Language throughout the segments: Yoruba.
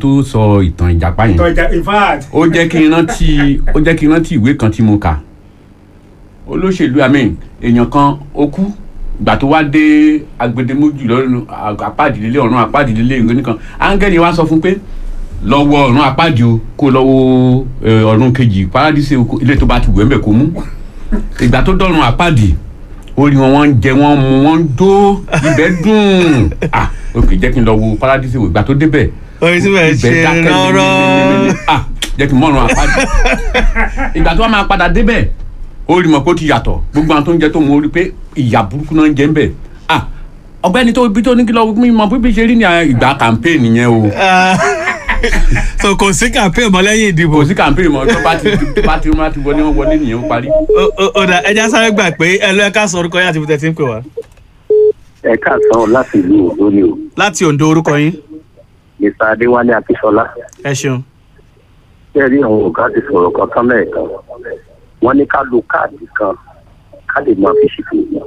tó sọ ìtàn ìjàpá yẹn tọ́jà in fact. ó jẹ́ kí n rántí ó jẹ́ kí n rántí ìwé kan tí mo kà olóṣèlú amen èèyàn kan ó kú ìgbà tó wá dé agbedemojú lọ́rùn apádìlélé ọ̀run apádìlélé ìwé nìkan áńgẹ́lì wa sọ fún pé lọ́wọ́ ọ̀run apádi o kó lọ́wọ́ ẹ, ọ̀run kejì paradíṣe o kó- ilé tó bá ti wẹ̀ ń bẹ̀ kó mú ìgbà tó dọ̀run apádi orí wọn wọ́n ń jẹ wọ́n mu wọ́n ń dó ibẹ̀ dùn ah ok jẹ́ kí n lọ wo paradíṣe o ìgbà tó débẹ̀ orin tí mo ṣe ibẹ̀ dákẹ́ rọrọ mímímímí. ah jẹ́ kí n mọ̀ràn àpájù ìgbà tó wà máa padà débẹ̀ ó rí mọ̀ pé ó ti yàtọ̀ gbogbo àwọn tó ń jẹ tó mọ̀ ó rí pé ìyà burúkú náà ń jẹ ń bẹ̀ ah ọ̀gbẹ́ni tó ibi tó ní kí lọ mi mọ̀ bí ṣe rí ní ìgbà campaign yẹn o so kò sí campaign mọ́ lẹ́yìn ìdìbò kò sí campaign mọ́ tó bá ti tó bá ti wọ́n bá ti wọlé wọ́n wọlé nìyẹn ó parí. Ó- ó- ó dà ẹja sáré gbà pé ẹ lọ ẹ ká sọ orúkọ yín àti ibi tẹ́ ti ń pè wá ẹ káàsán láti ìlú òdó ni o láti Oǹdó orúkọ yín mr adéwálé akínsọlá ẹ ṣeun bẹ́ẹ̀ rí àwọn ọ̀gá ti sọ̀rọ̀ kan tán lẹ́ẹ̀kan wọ́n ní ká lo káàdì kan ká lè máa fi ṣètò ìgbà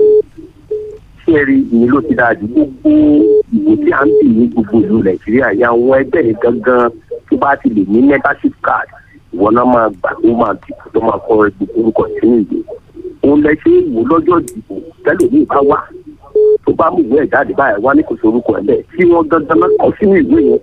ṣé ẹ rí ìyẹn ló ti dáa ju gbogbo ìwò tí à ń bì ní gbogbo ìlú nàìjíríà ya àwọn ẹgbẹ́ yìí gangan tó bá ti lè ní membership card ìwọ náà máa gbà tó máa dìbò tó máa kọ gbogbo orúkọ sínú ìwé òun lẹ ṣe ìwò lọ́jọ́ ìdìbò tẹ́lẹ̀ bá wà tó bá mú ìwé ẹ̀ jáde báyìí wá ní kò sí orúkọ ẹ̀ lẹ̀ tí wọ́n gangan náà kọ sínú ìwé yẹn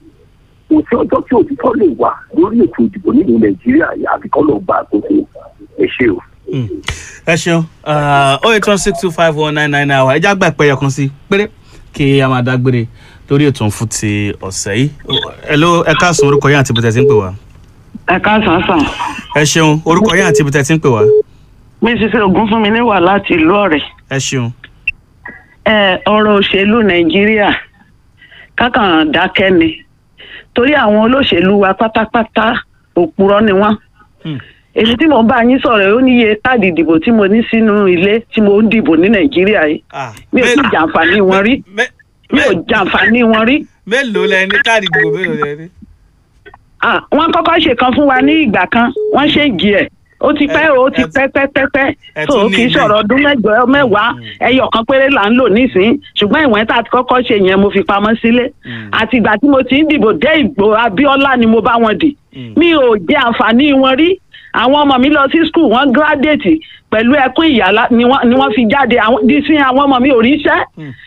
kò sí ọjọ́ tí òtítọ́ lè wà lórí ètò ìdìbò nílùú nàìjíríà àfi kọ́ ló gba àkóso ẹ ṣe o. Mm. ẹ ṣeun oh eight one six two five one nine nine nine ẹja gbà pé ẹyọkan sí péré kí a máa dágbére lórí ètò fún ti ọ̀sẹ̀ yìí ẹ ló ẹ káàsán orúkọ yín àti ibi tẹ́ ti ń pè wá ẹ káàsán sàn ẹ ṣeun orúkọ yín àti ibi tẹ́ ti ń pè wá mrs ogunfunmi wà láti ìlú ọ̀rẹ́ ẹ ṣeun ẹ ọ̀rọ̀ òṣèlú nàìjíríà kákan dákẹ́ ni torí àwọn olóṣèlú wa pátápátá òpùrọ́ ni wọ́n Hmm. èyí tí mo bá yín sọ̀rọ̀ ó níye káàdì ìdìbò tí mo ní sínú ilé tí mo ń dìbò ní nàìjíríà yìí Ah, mi ò sì mé- jàǹfààní wọn rí mé- mi ò mé- jàǹfààní wọn rí mélòó lẹ ní káàdì ìdìbò mélòó lẹ ní. Ah, wọ́n kọ́kọ́ ṣe kan fún wa ní ìgbà kan wọ́n ṣe jì ẹ̀ ó ti pẹ́ o ó ti ẹ- pẹ́ pẹ́ pẹ́ pẹ́ ẹ so tún ní kì í ilé. sọ̀rọ̀ ọdún mẹ́jọ mẹ́wàá ẹyọ kan péré là ń lò nísìn ṣùgbọ́n ìwọ̀n tá a ti kọ́kọ́ ṣe yẹn mo fi pamọ́ sílé àti ìgbà tí mo ti ń dìbò dé ìgbò Abíọ́lá ni mo bá wọn dì mi ò jẹ àǹfààní wọn rí àwọn ọmọ mi lọ sí skul wọn gírádẹ́ẹ̀tì pẹ̀lú ẹkún ìyá ni wọ́n ni wọ́n fi jáde àwọn dísìn àwọn ọmọ mi ò ríṣẹ́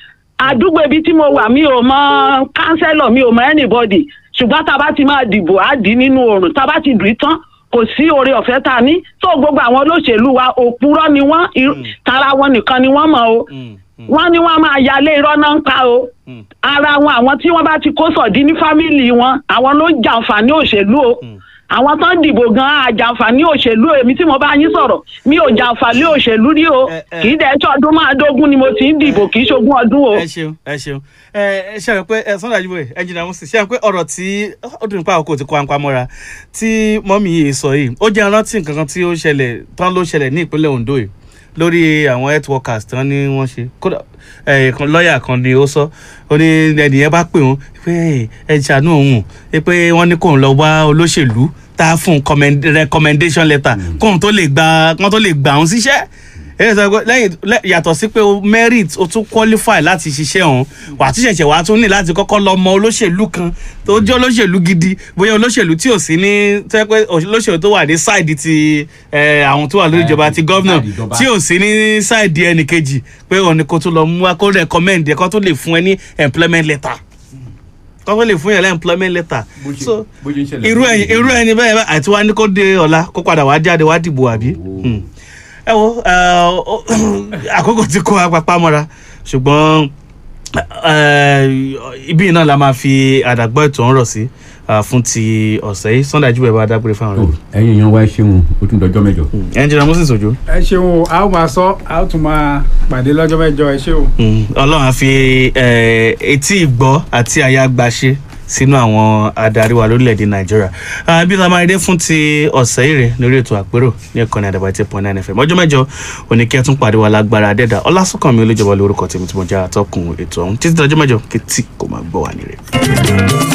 àdúgbò ibi tí mo wà mi ò mọ kánsẹ́lọ̀ mi ò mọ anybody ṣùgbọ́n tá a bá ti máa dìbò á dì í nínú oòrùn tá a bá ti dùn í tán kò sí oore ọ̀fẹ́ tá a ní tó gbogbo àwọn olóṣèlú wa òpùrọ́ ni wọ́n irú- tara wọn nìkan ni wọ́n mọ̀ o wọ́n ní wọ́n máa yálé irọ́ náà ń pa o ara wọn àwọn tí wọ́n bá ti kó sọ̀dí ní fámìlì wọn àwọn ló ń jàǹfààní òṣèlú o àwọn tó ń dìbò gan-an àjàǹfààní òṣèlú èmi tí mo bá yín sọ̀rọ̀ mi ò jàǹfààní òṣèlú rí o Ẹ, ẹ. kì í dẹ̀ ṣe ọdún máa dógún ni mo ti ń dìbò kì í ṣogún ọdún o. ẹ ṣeun ẹ ṣeun ẹ ẹ ṣe àwọn pé ẹ sọ́dọ̀ àjùmọ̀ ẹ jìnnà mọ́sí ṣe àwọn pé ọ̀rọ̀ tí ó dùn nípa àkókò tí kò àǹpa mọ́ra tí mọ́mí yìí sọ yìí ó jẹ́ rántí nǹkan kan tí ó ṣẹlẹ̀ tán ló ṣẹlẹ̀ ní ìpínlẹ̀ Ondo yìí lórí àwọn health workers tán ni wọ́n ṣe kódà ẹ kan lọ́ọ̀yà kan ni ó sọ ó ní ẹnìyẹn bá pè wọ́n pé ẹ ṣàánú òun pé wọ́n ní kóun lọ wá olóṣèlú tá a fún un commend- recommendation letter kóun tó lè gba kóun tó lè gbà òun síṣẹ́ èyí sọ pé lẹ́yìn lẹ́- yàtọ̀ sí pé o merit o tún qualify láti ṣiṣẹ́ ọ̀hún wà á tún ṣẹ̀ṣẹ̀ wà á tún ní láti kọ́kọ́ lọ mọ olóṣèlú kan tó jẹ́ olóṣèlú gidi bóyá olóṣèlú tí ò sí ní tẹ́ pé olóṣèlú tó wà ní side ti eh, àwọn tó wà lórí ìjọba ti gọ́vnà side ìjọba. tí ò sí ní side ẹnì kejì pé òun ni kó tún lọ mú wa kó recommend ẹ kó tún lè fún ẹ ní employment letter kó tún lè fún yẹn ní employment letter Bó ṣe- so bó ṣe ń ṣẹlẹ̀ irú ẹyin irú ẹni bẹ́ẹ̀ bá àti wá ní kó dé ọ̀la kó padà wá jáde wá dìbò àbí. Hmm. ẹ wo eh, ó- àkókò tí kò apapá mọ́ra ṣùgbọ́n eh, ibi náà la máa fi àdàgbọ́ ètò ọ̀rọ̀ sí ah, fún ti ọ̀sẹ̀ yìí Sunday Ajíbẹ̀ bá dágbére fáwọn Tó, rẹ̀. ẹ̀yin èèyàn wá ẹ ṣeun ó tún dọjọ́ mẹ́jọ. ẹnjìnà Moses Ojo ẹ ṣeun o a ó máa sọ a ó tún máa pàdé lọ́jọ́ mẹ́jọ ẹ ṣé o. Hmm. Ọlọ́run á fi eh, etí ìgbọ́ àti àyà gbàṣe sínú àwọn adarí wa lórílẹ̀‐èdè Nàìjíríà Ah, bí la máa rí dé fún ti ọ̀sẹ̀ yìí rẹ̀ lórí ètò àpérò ní ìkànnì àdàbà eight point nine fm ọjọ́ mẹ́jọ oníkẹ́ tún pàdé wa lágbára adẹ́dà ọlásùnkànmí olójọba lórúkọ tèmi tí mo jẹ́ àtọkùn ètò ọ̀hún títí dọjọ́ mẹ́jọ kí tí kò máa gbọ́ wà ní rẹ̀.